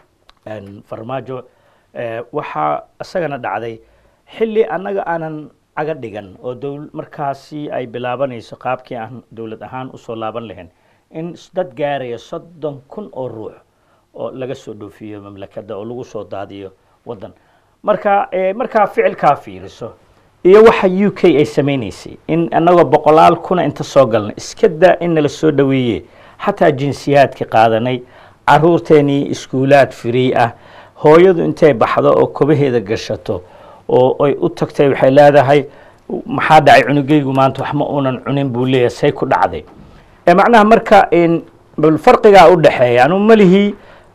een, farmaajo eh, waxaa isagana dhacday xilli annaga aanan caga dhigan oo dowl markaasi ay bilaabanayso qaabkii aan dowlad ahaan usoo laaban lahayn in s- dad gaaraya soddon kun oo ruux oo laga soo dhoofiyo mamlakadda oo lagu soo daadiyo waddan marka eh, markaa ficilkaa fiiriso iyo waxa u k ay samaynaysay in annagoo boqolaal kuna inta soo galnay iska daa in nala soo dhoweeye xataa jinsiyaadka qaadanay caruurteenii iskuulaad free ah hooyadu intay baxdo oo kobaheeda gashato oo ay u tagtay waxay leedahay maxaa dhacay cunugaygu maanta wax ma uunan cunin buu leeyahay say ku dhacday ee macnaha marka in bal farqigaa u dhexeeya anu malihii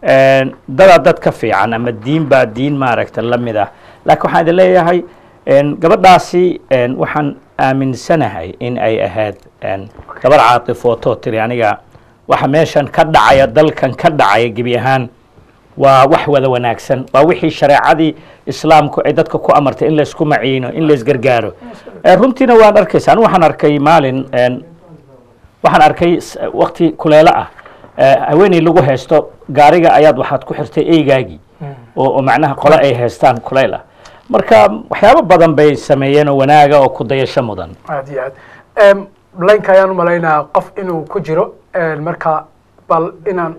dadaa dad ka fiican ama diin baa diin maaragta la mid ah laakiin waxaan idin leeyahay een, gabadhaasi een, waxaan aaminsanahay in ay ahayd een, gabar caatifooto tiri aniga waxa meeshan ka dhacaya dalkan ka dhacaya gebi ahaan waa wax wada wanaagsan waa wixii shareecadii islaamku ay dadka ku amartay in laysku maciino in laysgargaaro Eh, runtiina waan arkaysa anigu waxaan arkay maalin een, waxaan arkay s- waqti kuleelo ah eh, haweeney lagu haysto gaariga ayaad waxaad ku xirtay eygaagii oo oo macnaha qole ay haystaan kuleyl ah marka waxyaabo badan bay sameeyeen oo wanaaga oo ku dayasho mudan aad iyo aad laynka ayaan u malaynaa qof inuu ku jiro een, marka bal inaan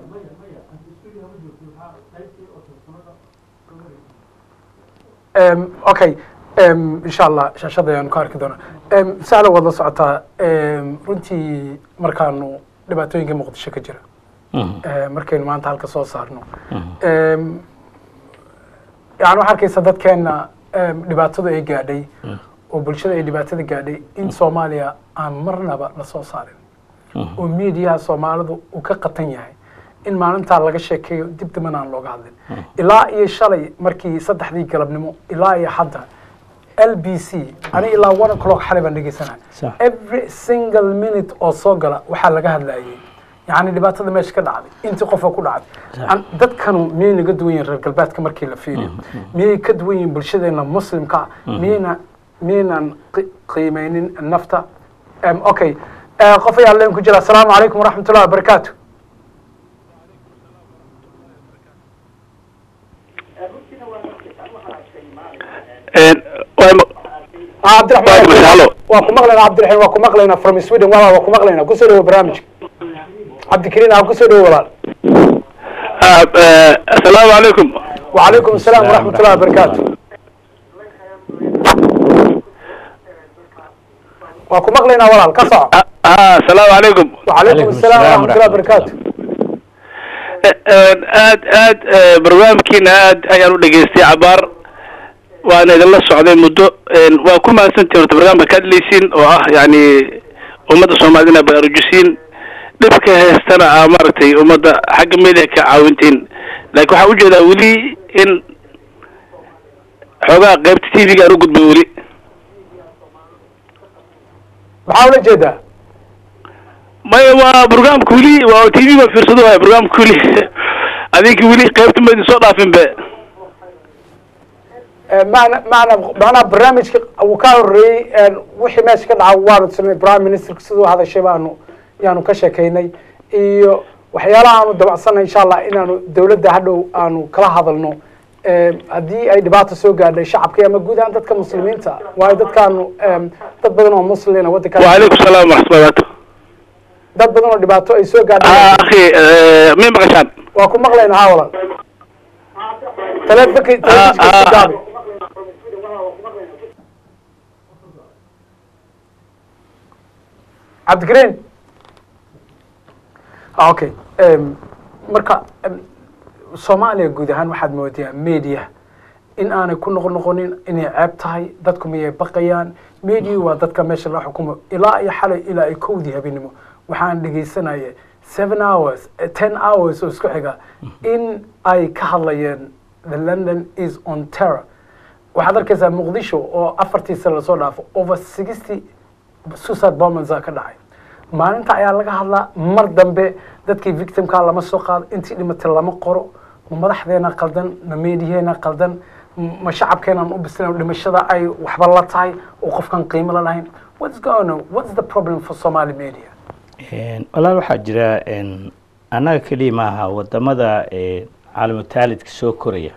Em, okay em, insha allah shaashada ayaan ku arki doonaa Em, sahla waad la socotaa em, runtii markaanu dhibaatooyinka muqdisho ka jira Mhm. Eh, markaynu maanta halka soo saarno Em, yani waxaa arkaysa dadkeena em, dhibaatadu ay gaadhay oo bulshada ay dhibaatada gaadhay in soomaaliya aan marnaba la soo saarin oo miidiyaha soomaalidu uu ka qatan yahay in maalintaa laga sheekeeyo dib dambana aan looga hadlin ilaa iyo shalay markii saddexdii galabnimo ilaa iyo hadda l b c ani ilaa one o'clock xalay baan dhegeysanaya Sax. every single minute oo soo gala waxaa laga hadlayay yacni dhibaatada meesha ka dhacday intii qofa ku dhacday An- dadkanu miyay naga duwan yihiin reer galbeedka markii la fiiriyo miyay ka duwan yihiin bulshadeena muslimka ah miyayna miyaynan qi- qiimeynin nafta Em, okay Eh, qof ayaa leen ku jira asalaamu calaykum waraxmat ullahi wabarakaatu Ah, cabdiraxmaan Hallo. waa ku maqlaynaa cabdiraxiim waa ku maqlaynaa from sweden walaal waa ku maqlaynaa kusoo dhawo barnaamijka cabdikariin aa kusoo dhawo walaal asalaamu calaykum وعليكم السلام ورحمة الله وبركاته وكم مغلينا ولا القصع asalaamu calaykum وعليكم السلام ورحمة الله وبركاته aad aad barnaamijkiina aad ayaan u dhegaystay cabaar waana idinla socday muddo waa ku mahadsantihin horta barnaamijka ka hadlaysiin oo ah yani ummadda soomaalida inaa baraarujisiin dhibka heestana aa maaragtay ummadda xagga media ka caawintiin laakiin waxaa ujeedaa weli in xoogaa qaybta t v-ga aan u gudbay weli maxaa ula jeedaa maya waa barnaamijka weli waa t v baa fiirsado waaya barnaamijka weli adinka weli qaybta ma idin soo dhaafin be معنا معنا معنا برنامج وكان الري وحي ماشي كده عوارد سمي برايم مينستر سيدو هذا الشيء بانو يعني كشكيني iyo waxyaalaha aanu dabacsanay insha allah inaanu dowladda hadhow aanu kala hadalno haddii ay dhibaato soo gaadhay shacabka ama guud ahaan dadka muslimiinta waayo dadkaanu dad badan oo muslina waddanka وعليكم السلام ورحمة الله وبركاته dad badan oo dhibaato ay soo gaadhay آه أخي آه مين مقشان waa ku maqlaynaa haa walaal taleefanki telefishinka ku gaabi cabdikariin Ah, okay Em, marka em, soomaaliya guud ahaan waxaad moodaa media in aanay ku noqon noqonin inay ceeb tahay dadku miyay baqayaan media waa dadka meesha la xukumo ilaa iyo xalay ilaa ay kowdii habeenimo waxaan dhegaysanaya seven hours eh, ten hours oo isku xiga in ay ka hadlayeen the london is on terror waxaad arkaysaa muqdisho oo afartii sano lasoo dhaafo over sixty suicide bombings ka dhacay maalinta ayaa laga hadlaa mar dambe dadkii victimka lama soo qaado intii dhimatay lama qoro ma madaxdeena qaldan ma meediyeena qaldan m- ma shacabkeenaan u bislan dhimashada ay waxba la tahay oo qofkan qiimo la lahayn what's going on what's the problem for somali media walaal waxaa jira een, annaga keliya maaha wadamada ee, caalamutaalidka soo koraya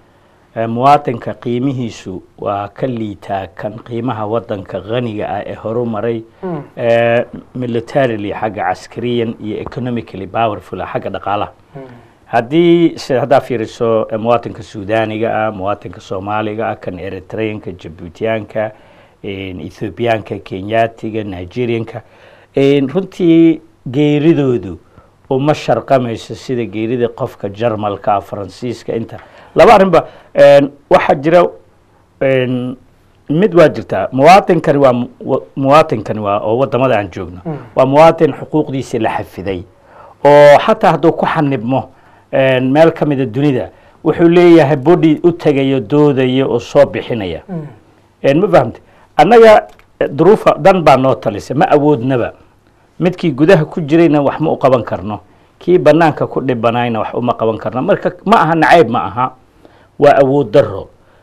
Ee, muwaatinka qiimihiisu waa ka liitaa kan qiimaha wadanka qaniga ah ee horumaray ee, militarily xagga caskariyan iyo economically powerful ah xagga dhaqaalaha haddii si haddaa fiiriso ee, muwaatinka suudaaniga ah muwaatinka soomaaliga ah kan eritreanka jabuutiyaanka een, ethoobiyaanka kenyaatiga nigerianka een, runtii geeridoodu uma sharqamayso sida geerida qofka jarmalka ah faransiiska inta laba arrinba een, waxaa jira een, mid waa jirtaa muwaatinkani waa mu- wa- muwaatinkani waa oo wadamada aan joogno waa muwaatin xuquuqdiisa la xafiday oo xataa hadduu ku xanibmo een, meel ka mida dunida wuxuu leeyahay body u tegayo doodaya oo soo bixinaya een, ma fahamte annaga eh, duruufa dan baa noo talisay ma awoodnaba midkii gudaha ku jirayna wax ma u qaban karno kii banaanka ku dhibanayna wax uma qaban karno marka ma aha nacayb ma aha waa awood daro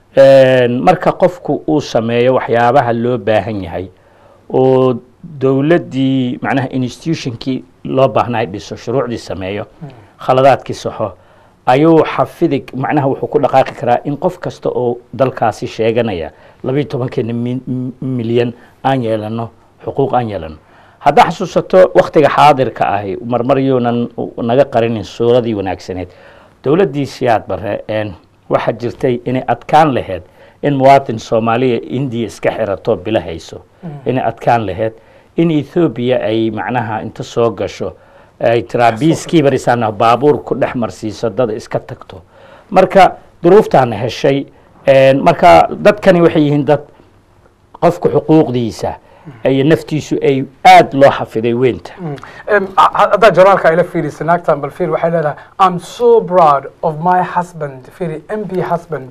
Een, marka qofku uu sameeyo waxyaabaha loo baahan yahay oo dowladdii macnaha institutionkii loo baahnay dhiso shuruucdii sameeyo khaladaadkii saxo ayuu xafidi macnaha wuxuu ku dhaqaaqi karaa in qof kasta oo dalkaasi sheeganaya labayo tobankeena mi- mi- milyan aan yeelano xuquuq aan yeelano haddaa xasuusato waktiga xaadirka ahi marmar yuunan u- naga qarinin suuradii wanaagsaneed dowladdii siyaad bare een, waxaa jirtay inay adkaan lahayd in muwaatin soomaaliya indiya iska xirato bila hayso inay adkaan lahayd in ethoobiya ay macnaha inta soo gasho ay tiraa biiskii barisaana baabuur ku dhex marsiiso dad iska tagto marka duruuftaana heshay een, marka dadkani waxay yihiin dad qofka xuquuqdiisa iyo naftiisu ay aad loo xafiday weynta Em, ha- haddaa joraalka ayla fiirisa naagtan bal fiir waxay leedahay i'm so proud of my husband fiiri mb husband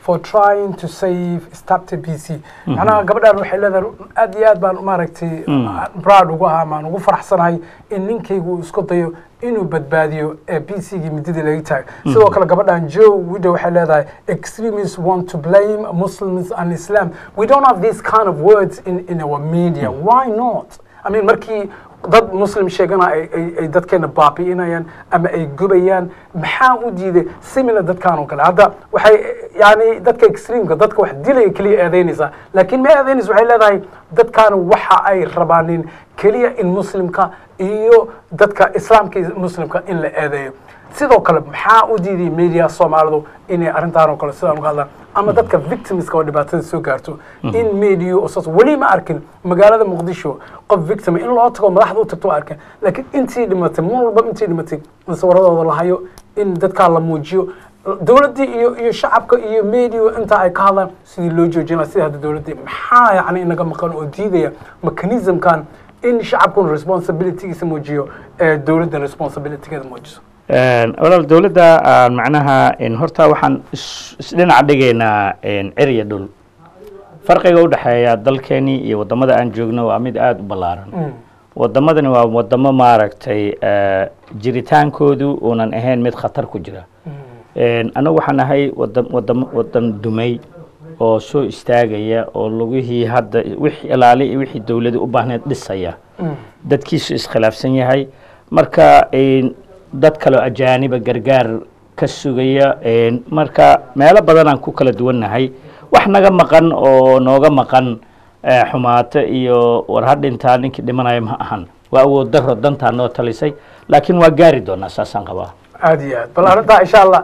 for trying to save starter b c macnaha gabadhaan waxay leedahay aad iyo aad baan maaragtay proud ugu ahaa maan ugu faraxsanahay in ninkaygu uu isku dayo inuu badbaadiyo ee b c gii midadii laga taagay sidoo kale gabadhan joe widow waxay leedahay extremists want to blame muslims and islam we don't have these kind of words in, in our media why not I mean markii dad muslim sheegana ay ay ay dadkeena baabi'inayaan ama ay gubayaan maxaa u diiday similar dadkan oo kale hadda waxay yani dadka extreamka dadka wax dilaya keliya eedeynaysaa laakiin ma eedeynaysa waxay leedahay dadkan waxa ay rabaanin keliya in muslimka iyo dadka islaamka iyo muslimka in la eedeeyo sidoo kale maxaa u diiday media soomaalidu inay arrintaan oo kale sidaan uga hadlaan ama dadka victimska oo dhibaatada soo gaarto in media oo saas weli ma arkin magaalada muqdisho qof victim in loo tago madaxda u tagto waa arkin laakiin intii dhimatay mar walba intii dhimatay sawiradooda la hayo in dadkaa la muujiyo dowladdii iyo iyo shacabka iyo media inta ay ka hadlaan sidii loo joojin lahaa sida hadda dowladdii maxaa yacni inaga maqan oo diidaya mechanismkan in shacabkuna responsibilitygiisa muujiyo ee dowladdan responsibilitygeeda muujiso walaal dowladda aan macnaha horta waxaan is- isdhinaca dhigaynaa ceriya dhul farqiga u dhexeeya dalkeeni iyo waddamada aan joogno waa mid aada u ballaaran waddamadani waa waddamo maaragtay eh, jiritaankoodu uunan ahayn mid khatar ku jira annagu waxaan ahay wadan wadan wadan dumay oo soo istaagaya oo lugihii hadda wixii ilaali iyo wixii dowladu u baahneed dhisaya dadkiisu iskhilaafsan yahay marka dad kaleo ajaaniba gargaar ka sugaya marka meelo badanaan ku kala duwannahay wax naga maqan oo nooga maqan eh, xumaato iyo war ha dhintaa ninkii dhimanaya ma ahan waa awood daro dantaa noo talisay laakiin waa gaari doonaa saasaan qabaa aad iyo aad bal arrintaa insha allah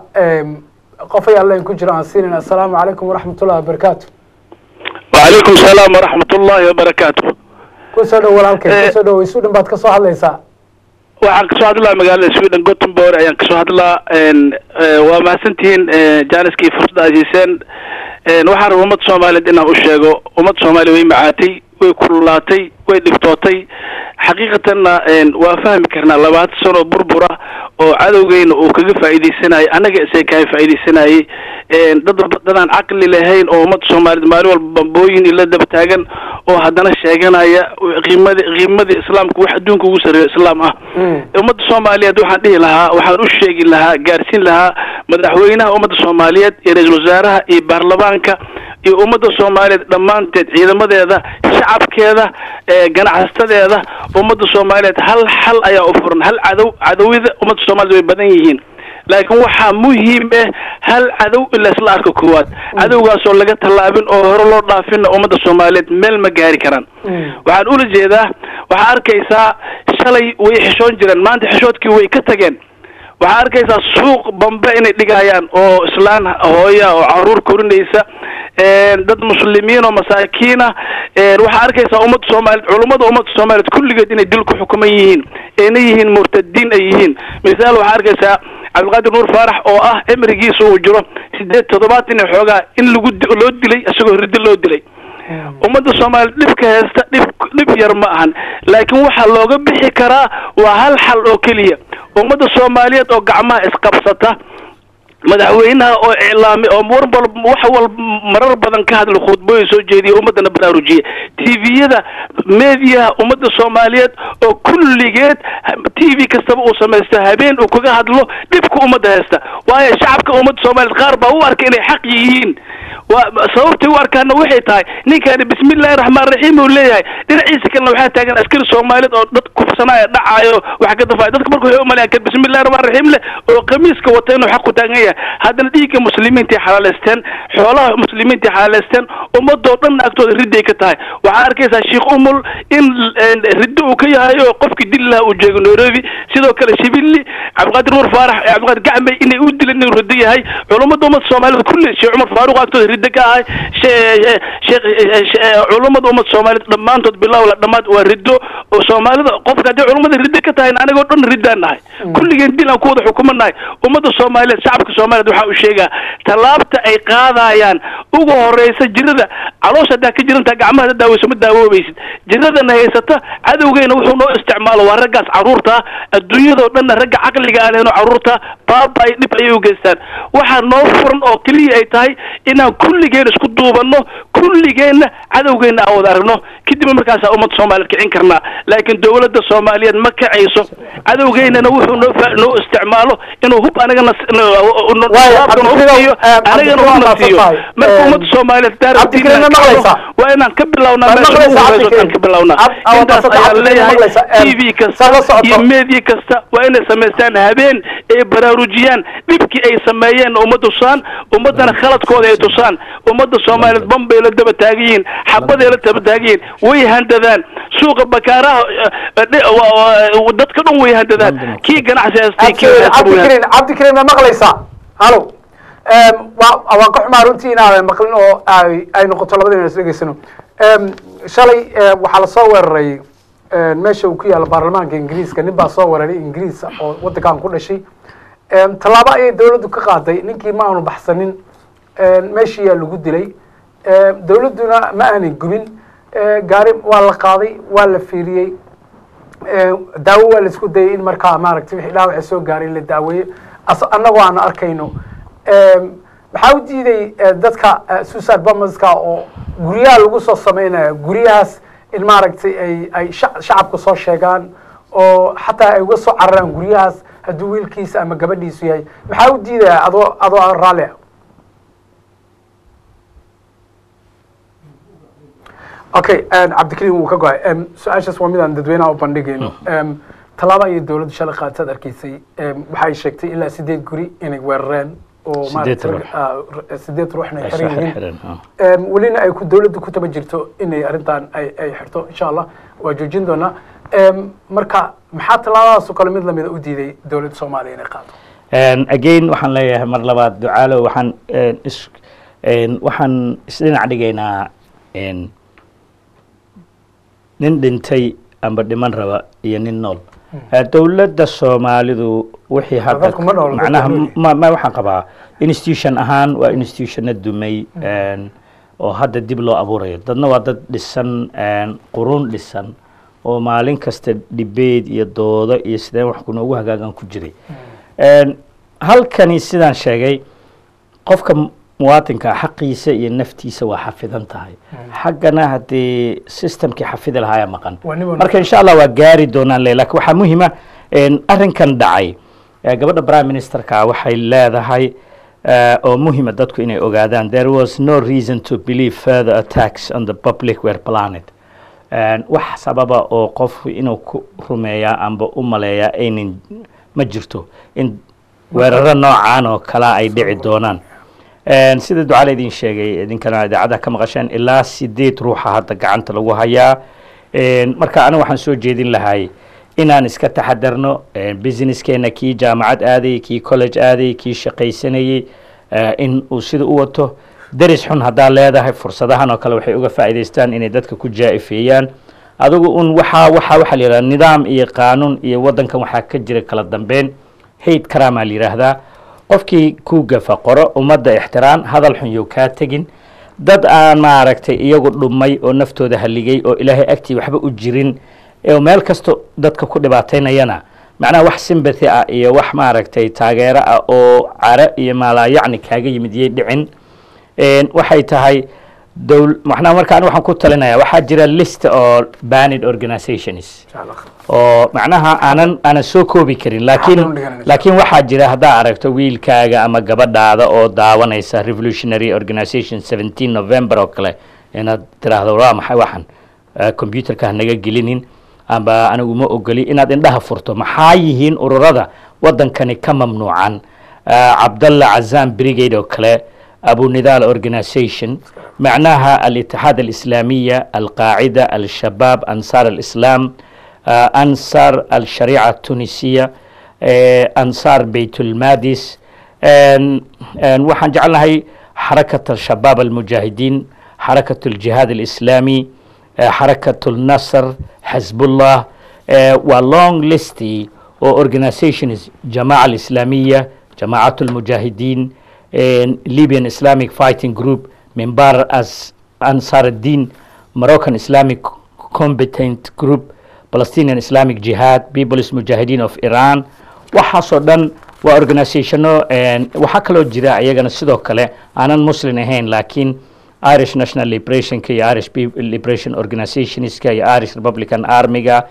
qof ayaa leen ku jira aan siinin assalaamu calaykum waraxmatullahi wabarakaatu وعليكم السلام ورحمة الله وبركاته kusoo dhow walaalkay kusoo dhow sweden baad ka soo hadlaysaa waxaan kasoo hadlaa magaalada sweden gothenburg ayaan kasoo hadlaa waa mahadsantihiin jaaniskii fursada ay siiseen waxaan rabaa ummadda soomaaliyeed inaan u sheego ummadda soomaaliya way macaatay way kululaatay way dhibtootay xaqiiqatanna waa fahmi karnaa labaatan sano burbura oo cadowgeyna uu kaga faa'iidaysanayay annaga isay kaga faa'iidaysanayay dad dadaan caqli lahayn oo ummadda soomaaliyeed maalin walba bambooyin ila daba taagan oo haddana sheeganaya qiimadii qiimadii islaamka wax adduunka ugu sarreeyo islaam ah ummadda soomaaliyeed waxaan dhihi lahaa waxaan u sheegi lahaa gaarsiin lahaa madaxweynaha ummadda soomaaliyeed iyo ra-iisul wasaaraha iyo baarlamaanka iyo ummadda soomaaliyeed dhammaanteed ciidamadeeda shacabkeeda ganacsadeeda ummadda soomaaliyeed hal xal ayaa u furan hal cadow cadowida ummadda soomaaliyed way badan yihiin laakiin waxaa muhiim ah hal cadow in laysla arko koowaad cadowgaasoo laga tallaabin oo hore loo dhaafinna ummadda soomaaliyeed meel ma gaari karaan waxaan ula jeedaa waxaa arkaysaa shalay way xishoon jireen maanta xishoodkii way ka tageen waxaa arkaysaa suuq bambe inay dhigayaan oo islaan hooya oo caruur korinaysa dad muslimiin oo masaakiina waxaa arkaysaa ummadda soomaaliyeed culummada ummadda soomaaliyeed kulligeed inay dil ku xukuman yihiin ayna yihiin murtadiin ay yihiin misaal waxaa arkaysaa cabdilqaadir nuur faarax oo ah cimrigiisa uu jiro sideed toddobaatan iyo xoogaa in lagu loo dilay isagoo riddo loo dilay ummadda soomaaliya dhibka heesta dhib dhib yar ma ahan laakiin waxaa looga bixi karaa waa hal xal oo keliya ummadda soomaaliyeed oo gacmaha isqabsata madaxweynaha oo iclaami oo war wal wax wal marar badan ka hadla khudbooyin soo jeediya ummaddana baraarujiya tviyada mediyaha ummadda soomaaliyeed oo kulligeed t v kastaba uu samaysto habeen uu kaga hadlo dhibka ummadda haysta waayo shacabka ummadda soomaaliyeed qaar baa u arka inay xaq yihiin waa sababtay u arkaana waxay tahay ninkani bismillahi raxmaan raxiim uu leeyahay dhinaciisa kalena waxaa taagan askari soomaaliyeed oo dad kufsanaya dhacaayo wax ka dafaayo dadka marka waxay umalayaan kan bismillahi raxmaan raxiim leh oo qamiiska wata inuu xaq ku taagan yahay haddana dhiigga muslimiinta xalaaleysteen xoolaha muslimiinta xalaaleysteen ummadoo dhan agtooda ridday ka tahay waxaa arkaysaa sheekh umul in riddo uu ka yahay oo qofkii dili lahaa uu joogo nairobi sidoo kale shibilli cabdiqaadir nuur faarax cabdiqaadir gacmay inay u dileen inuu riddo yahay culummada ummadda soomaaliyeed kulli sheekh cumar faaruq agtooda riddo ka ahay sheekh culummada ummadda soomaaliyeed dhammaantood bilow la dhammaad waa riddo oo soomaalida qofka haddii culummada ridda ka tahay anigoo dhan riddaan nahay kulligeen dil aan ku wada xukuman nahay ummadda soomaaliyeed shacabka soomaaliyeed waxaa u sheegaa tallaabta ay qaadayaan ugu horeysa jirada caloosha haddaa ka jirantaa gacmaha hadda daaweyso ma daawoobaysid jiradana haysata cadowgeena wuxuu noo isticmaalo waa raggaas carruurta ah adduunyadoo dhanna ragga caqliga aan lehno carruurta baaba ay dhib ayay u geystaan waxaa noo furan oo keliya ay tahay inaan kulligeen isku duubanno kulligeenna cadowgeenna aan wada aragno kadibna markaasaa ummadda soomaaliyeed kicin karnaa laakiin dowladda soomaaliyeed ma kacayso cadowgeennana wuxuu noo fa- noo isticmaalo inuu hub anagana s- no- no- no- Waayo, shabaabkana hub Cabdikariim, siiyo eh, anagana Cabdikariim, hubna waa siiyo maasantahay. marka Eh, ummadda soomaaliyeed Cabdikariim, ma daaradiina maqlaysaa? waa inaan ka bilownaa Ma meesha ugu maqlaysaa, horeyso Cabdikariim? aan ka bilownaa Ab- ah, waa intaas maasantahay, ayaan Cabdikariim, ma leeyahay maqlaysaa? Eh, t v saa kasta la socoto. iyo media kasta waa inay samaystaan habeen ay baraarujiyaan dhibkii ay sameeyeen ummadda tusaan ummaddana khaladkooda ay tusaan ummadda soomaaliyeed bambay la daba taagan yihiin xabaday la daba taagan yihiin way handadaan suuqa bakaaraha eh, dhe- wa- wa- dadka dhan way handadaan kii ganacsi haystay kii haysta way cabdikariin cabdikariin ma maqlaysaa halo Em, waa waan ka xumaa runtii inaadan maqlin oo ay ay noqoto labadina is dhegeysano Em, shalay eh, waxaa lasoo weeraray eh, meesha uu ku yaalo baarlamaanka ingiriiska nin baa soo weeraray ingiriis oo wadankan ku dhashay Em, tallaabo ayay dowladdu ka qaaday ninkii ma aanu baxsanin Em, meeshii yaa lagu dilay Em, dowladduna ma aanay gubin Eh, gaari waa la qaaday waa la fiiriyey Eh, daawo waa la isku dayay in markaa maaragtay wixii dhaawaca soo gaaray la daaweeyo as annagoo aan arkayno Em, maxaa u diiday eh, dadka eh, suicide bomberska oo guryaha lagu soo sameynaya guryahaas in maaragtay ay ay shac- shacabka soo sheegaan oo xataa ay uga soo cararaan guryahaas hadduu wiilkiisa ama gabadhiisu yahay maxaa u diidaya adoo adoo raalli ah okay cabdikariim wuu ka go-ay Em, su-aashaas waa midaan dadweynaha u bandhigayno Em, tallaabo ayay dowladdu shalay qaataad arkaysay Em, waxay sheegtay ilaa sideed guri inay weerareen oo Sideed maaragtay ruux. rag- ah, r- sideed ruuxna ay Ay xiran soo yihiin xirxiran, ah. Em, welina ay ku dowladdu ku taba jirto inay arrintan ay ay xirto insha allah waa joojin doonaa Em, marka maxaa tallaabadaas oo kale mid lamida u diiday dowladda soomaaliya inay qaado And again waxaan leeyahay mar labaad ducaalo waxaan een, is een, waxaan isdhinac dhigaynaa een, nin dhintay amba dhiman raba iyo nin nool Eh, dowladda soomaalidu wixii hadda dadku ma nool, macnaha dadku nool. ma ma waxaan qabaa institution ahaan waa institutiona dumay een, oo hadda dib loo abuurayo dadna waa dad dhisan een, qurun dhisan oo maalin kasta debate iyo doodo iyo sideen wax kunoogu hagaagan ku jiray Een, halkani sidaan sheegay qofka mu- muwaatinka xaqiisa iyo naftiisa waa xafidan tahay xaggana haddii systemkii xafidi lahaaya maqan Waa nin walba- marka insha allah waa gaari doonaan le lakin waxaa muhima een, arrinkan dhacay eh, gabadha prime ministerka waxay leedahay eh, oo muhima dadku inay ogaadaan there was no reason to believe further attacks on the public were planned Een, wax sababa oo qofku inuu ku rumeeyaa amba u maleeyaa aynan ma jirto in weeraro noocaan oo kala ay dhici doonaan Een, sida ducaa laydin sheegay idinkana idaacadaha ka maqasheen ilaa sideed ruuxa hadda gacanta lagu hayaa Een, marka aniga waxaan soo jeedin lahay inaan iska taxadarno een, businesskeenna kii jaamacad aaday kii college aaday kii shaqaysanayey eh, in uu sida u wato deris xun haddaa leedahay fursadahan oo kale waxay uga faa'iidaystaan inay dadka ku jaa'ifeeyaan adigu un waxaa waxaa waxaa la yidhahdaa nidaam iyo qaanuun iyo waddankan waxaa ka jira kala dambeyn hayd karaamaa la yidhaahdaa qofkii ku gafa qoro ummadda ixtiraam hadal xun yow kaa tegin dad aan maaragtay iyagu dhumay oo naftooda haligay oo ilaahay agtii waxba u jirin oo meel kasto dadka ku dhibaataynayana macnaha wax sympathy ah iyo wax maaragtay taageero ah oo care iyo maalaayacni kaaga yimid yay dhicin Een, waxay tahay dowl macnaha marka aniga waxaan ku talinaya waxaa jira list oo banned organizations insha allah oo macnaha aanan aanan soo koobi karin laakiin Waxaan u dhiganaysa. laakiin waxaa jira haddaa aragto wiilkaaga ama gabadhaada oo daawanaysa revolutionary organization 17 november oo kale inaad tiraahdo waa maxay waxan Eh, computerka ha naga gelinin amba anigu ma ogoli inaad indhaha furto maxaa yihiin ururada waddankani ka mamnuucan Eh, cabdalla cazam brigade oo kale abu nidaal organization معناها الاتحاد الإسلامية القاعدة الشباب أنصار الإسلام آه، أنصار الشريعة التونسية آه، أنصار بيت المادس آن- آن waxaan jeclahay حركة الشباب المجاهدين حركة الجهاد الإسلامي eh, xarakatul nasr xisbullah eh, waa long listy oo organizations jamaaca alislaamiya jamaacatu lmujaahidiin eh, libyan islamic fighting group mimbar as ansar الدين moroccan islamic competent group palestinian islamic jihad peoples mujahideen of iran waxaasoo dhan waa organizationo waxaa kaloo jira iyagana sidoo kale aanan muslim ahayn laakiin irish national liberationka iyo irish Pe- liberation organizationska iyo irish republican armyga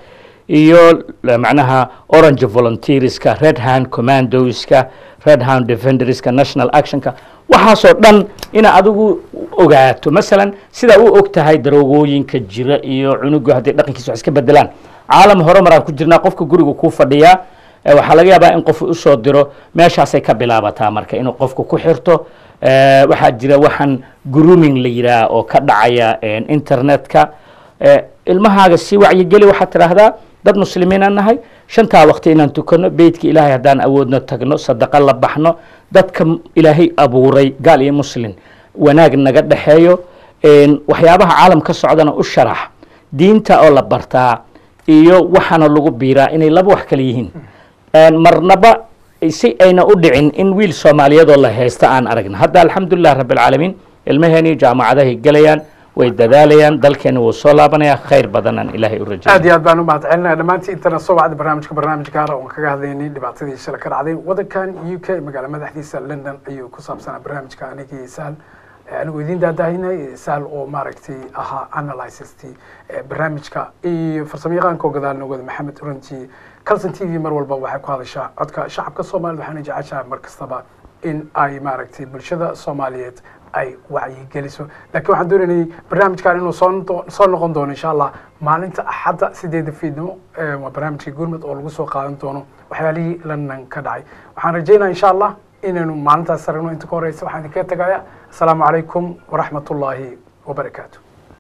iyo eh, macnaha orange volunteerska red hand commandoska red hand defenderska national actionka waxaasoo dhan ina adigu ogaato masalan sidaa u og tahay daroogooyinka jira iyo cunuga haddii dhaqankiisa wax iska bedelaan caalam hore maraan ku jirnaa qofka guriga kuu fadhiyaa eh, waxaa laga yaabaa in qof usoo diro meeshaasay ka bilaabataa marka inuu qofku ku xirto Eh, waxaa jira waxaan grooming la yidhaah oo ka dhacaya eh, internetka Eh, ilmahaaga si wacyigeli waxaad tidhaahdaa dad muslimiinaan nahay shantaa waqti inaan tukano beytka ilaahay haddaan awoodno tagno sadaqo la baxno dadka m- ilaahay abuuray gaal iyo muslim wanaag naga dhexeeyo een, waxyaabaha caalam ka socdana u sharax diinta oo la bartaa iyo waxaana lagu biiraa inay laba wax kale yihiin Een, marnaba si ayna u dhicin in wiil soomaaliyeedoo la haysta aan aragna hadda alxamdulilah rabbilcaalamiin ilmaheeni jaamacadahay gelayaan way dadaalayaan dalkeena wuu soo laabanaya khayr badanaan ilaahay u aad rajay iyo aad baan u mahad celinaya dhammaantii intana soo wacda barnaamijka barnaamij gaara oon kaga hadlaynay dhibaatadii shala ka dhacday wadankan u k magaala madaxdiisa london ayuu ku saabsanaa barnaamijka anigii saal anigu idiin daadahinay saal oo maaragtay ahaa analysistii barnaamijka iyo farsamayaqaanka oo gadaal nogooda maxamed oranji calson t v mar walba waxay ku hadashaa codka shacabka soomaalida waxaana jeceshahay mar kastaba in ay maaragtay bulshada soomaaliyeed ay wacyigeliso laakiin waxaan doonaynay barnaamijkan inuu soo noqo- soo noqon doono insha allah maalinta axadda sideeda fiidnimo eh, waa barnaamijka gurmud oo lagu soo qaadan doono waxyaalihii london ka dhacay waxaan rajeynaya insha allah inaynu maalintaas aragno inta ka horeysa waxaan idinkaga tagaya asalaamu calaykum waraxmat ullaahi wabarakaatu